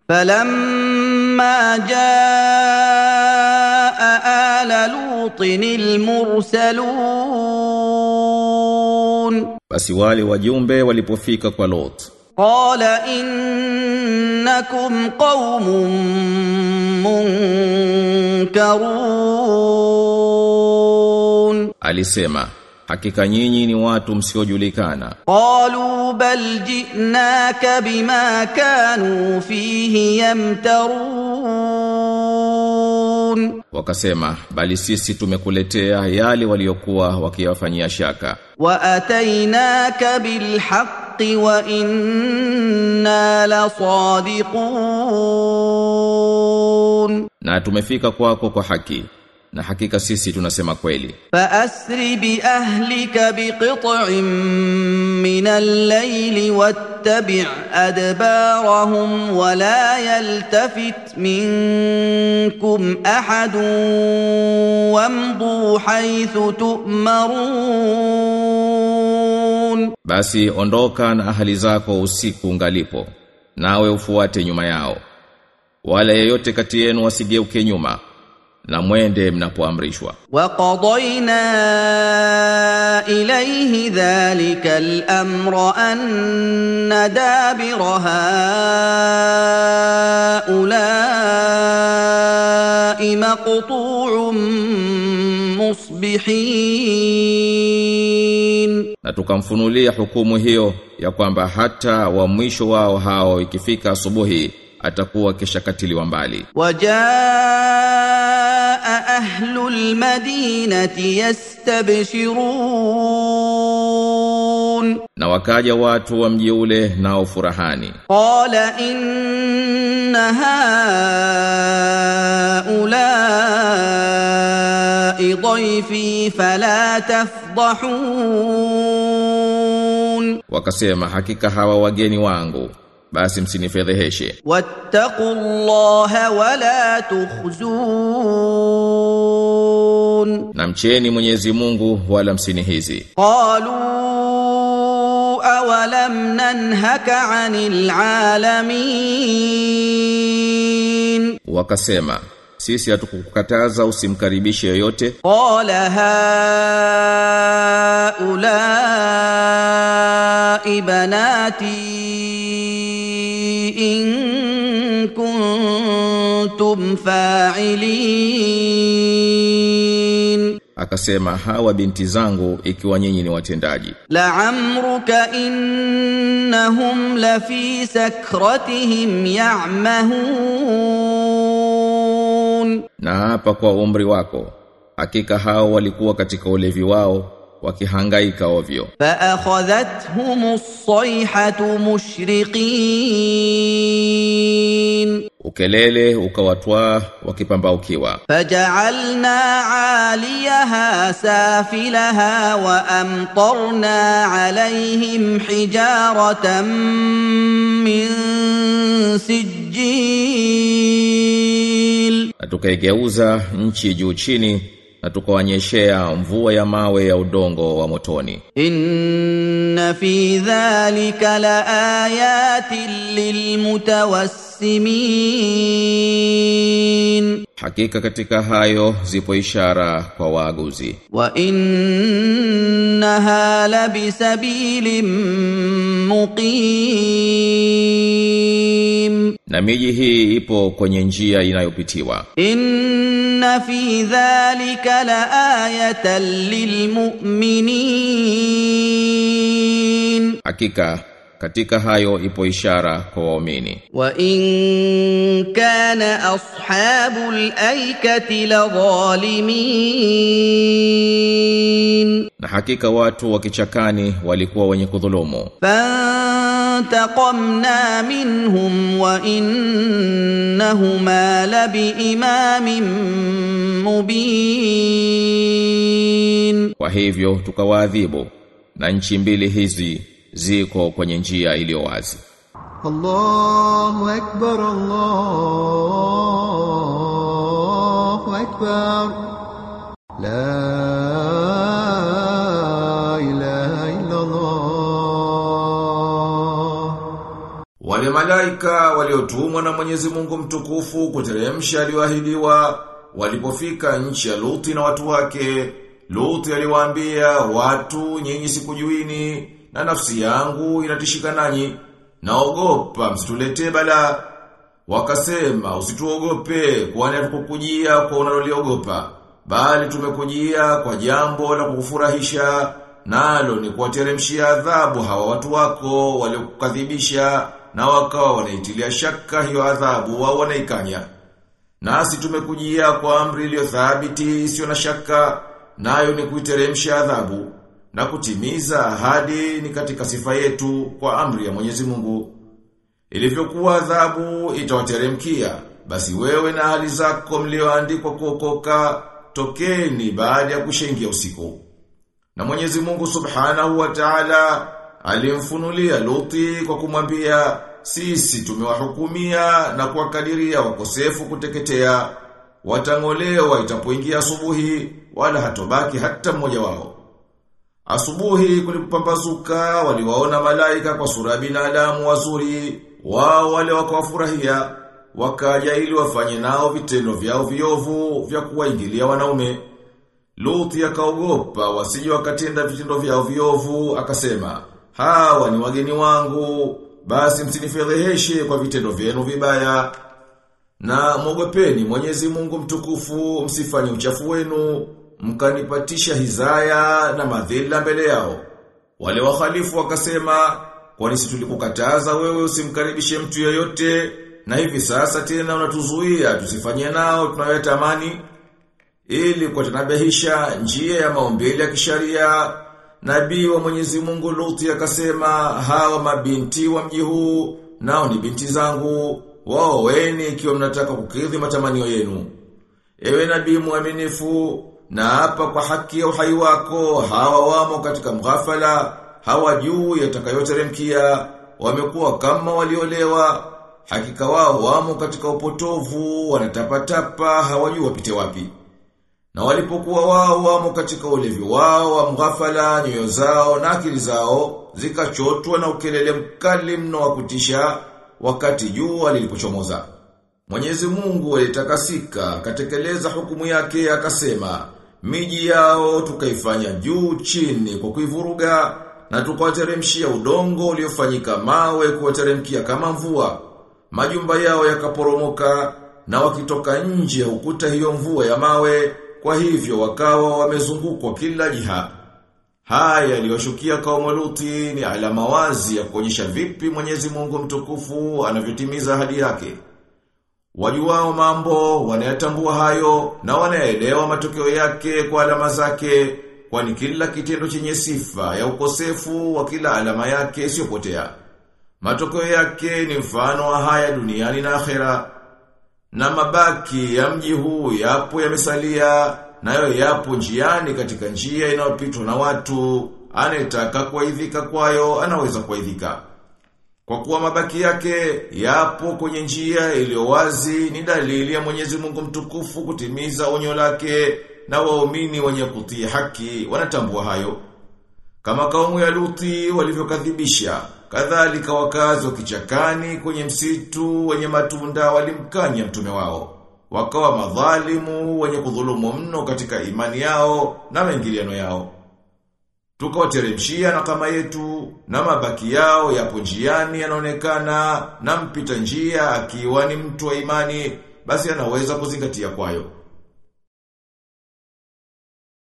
فلما جاء آل لوط المرسلون Basi wale wajumbe walipofika kwa Lot قال إنكم قوم منكرون alisema hakika nyinyi ni watu msiojulikana قالوا بل جئناك بما كانوا فيه يمترون wakasema bali sisi tumekuletea yale waliokuwa wakiyafanyia shaka واتيناك بالحق وإنا لصادقون na tumefika kwako kwa haki na hakika sisi tunasema kweli فأسر بأهلك بقطع من الليل واتبع أدبارهم ولا يلتفت منكم أحد وامضوا حيث تؤمرون basi ondoka na ahali zako usiku ungalipo nawe ufuate nyuma yao wala yeyote kati yenu wasigeuke nyuma na mwende mnapoamrishwa وقضينا إليه ذلك الأمر أن دابر هؤلاء مقطوع مصبحين na tukamfunulia hukumu hiyo ya kwamba hata wa mwisho wao hao ikifika asubuhi atakuwa kishakatiliwa mbali وجاء أهل المدينة يستبشرون na wakaja watu wa mji ule nao furahani قال إن هؤلاء ضيفي فلا تفضحون wakasema hakika hawa wageni wangu basi msinifedheheshe واتقوا الله ولا تخزون na mcheni Mwenyezi Mungu wala msinihizi قالوا أولم ننهك عن العالمين wakasema sisi hatukukataza usimkaribishe yoyote قال هؤلاء بناتي إن كنتم فاعلين akasema hawa binti zangu ikiwa nyinyi ni watendaji لعمرك إنهم لفي سكرتهم يعمهون na hapa kwa umri wako hakika hao walikuwa katika ulevi wao wakihangaika ovyo فأخذتهم الصيحة مشرقين ukelele ukawatwaa wakipambaukiwa فجعلنا عاليها سافلها وأمطرنا عليهم حجارة من سجيل na tukaigeuza nchi juu chini na tukawanyeshea mvua ya mawe ya udongo wa motoni إن في ذلك لآيات للمتوسمين hakika katika hayo zipo ishara kwa waaguzi وإنها لبسبيل مقيم na miji hii ipo kwenye njia inayopitiwa إن في ذلك لآية للمؤمنين hakika katika hayo ipo ishara kwa waumini وإن كان أصحاب الأيكة لظالمين na hakika watu wa kichakani walikuwa wenye kudhulumu فانتقمنا منهم وإنهما لبإمام مبين kwa hivyo tukawaadhibu na nchi mbili hizi ziko kwenye njia iliyo wazi الله أكبر الله أكبر لا إله إلا الله wale malaika waliotumwa na Mwenyezi Mungu mtukufu kuteremsha aliyoahidiwa walipofika nchi ya Luti na watu wake, Luti aliwaambia watu nyinyi sikujuini na nafsi yangu inatishika nanyi, naogopa msituletee bala. Wakasema usituogope kwani hatukukujia kwa unaloliogopa, bali tumekujia kwa jambo la kukufurahisha, nalo ni kuwateremshia adhabu hawa watu wako waliokukadhibisha na wakawa wanaitilia shaka hiyo adhabu wao wanaikanya. Nasi tumekujia kwa amri iliyo thabiti isiyo na shaka, nayo ni kuiteremsha adhabu na kutimiza ahadi ni katika sifa yetu kwa amri ya Mwenyezi Mungu. Ilivyokuwa adhabu itawateremkia, basi wewe na hali zako mlioandikwa kuokoka, tokeni baada ya kushengia usiku. Na Mwenyezi Mungu Subhanahu wa Ta'ala alimfunulia Luti kwa kumwambia sisi tumewahukumia na kuwakadiria wakosefu kuteketea watangolewa itapoingia asubuhi wala hatobaki hata mmoja wao. Asubuhi kulipambazuka waliwaona malaika kwa sura ya binadamu wazuri, wao wale wakawafurahia, wakaja ili wafanye nao vitendo vyao viovu vya kuwaingilia wanaume. Luthi akaogopa wasije wakatenda vitendo vyao viovu, akasema, hawa ni wageni wangu, basi msinifedheheshe kwa vitendo vyenu vibaya. Na mwogopeni Mwenyezi Mungu mtukufu, msifanye uchafu wenu, mkanipatisha hizaya na madhila mbele yao. Wale wakhalifu wakasema, kwani si tulikukataza wewe usimkaribishe mtu yeyote, na hivi sasa tena unatuzuia tusifanye nao tunayotamani ili kuwatanabihisha njia ya maumbile ya kisharia. Nabii wa Mwenyezi Mungu Luthi akasema, hawa mabinti wa mji huu nao ni binti zangu, wao weni ikiwa mnataka kukidhi matamanio yenu. Ewe nabii mwaminifu, na hapa kwa haki ya uhai wako, hawa wamo katika mghafala, hawajui yatakayoteremkia, wamekuwa kama waliolewa, hakika wao wamo katika upotovu, wanatapatapa, hawajui wapite wapi. Na walipokuwa wao wamo katika ulevi wao wa mghafala, nyoyo zao na akili zao zikachotwa na ukelele mkali mno wa kutisha wakati jua lilipochomoza. Mwenyezi Mungu alitakasika akatekeleza hukumu yake akasema, miji yao tukaifanya juu chini kwa kuivuruga na tukawateremshia udongo uliofanyika mawe kuwateremkia kama mvua. Majumba yao yakaporomoka na wakitoka nje hukuta hiyo mvua ya mawe kwa hivyo wakawa wamezungukwa kila jiha. Haya yaliyoshukia kaumu Luti ni alama wazi ya kuonyesha vipi Mwenyezi Mungu mtukufu anavyotimiza ahadi yake. Wajuao mambo wanayatambua hayo na wanaelewa matokeo yake kwa alama zake kwani kila kitendo chenye sifa ya ukosefu wa kila alama yake isiyopotea. Matokeo yake ni mfano wa haya duniani na akhera. Na mabaki ya mji huu yapo yamesalia, nayo yapo njiani katika njia inayopitwa na watu, anayetaka kuaidhika kwayo anaweza kuaidhika. Kwa kuwa mabaki yake yapo kwenye njia iliyo wazi ni dalili ya Mwenyezi Mungu mtukufu kutimiza onyo lake na waumini wenye kutii haki wanatambua hayo. Kama kaumu ya Luti walivyokadhibisha, kadhalika wakazi wa kichakani kwenye msitu wenye matunda walimkanya mtume wao. Wakawa madhalimu wenye kudhulumu mno katika imani yao na maingiliano yao. Tukawateremshia na kama yetu na mabaki yao yapo njiani yanaonekana na mpita njia akiwa ni mtu wa imani basi anaweza kuzingatia kwayo.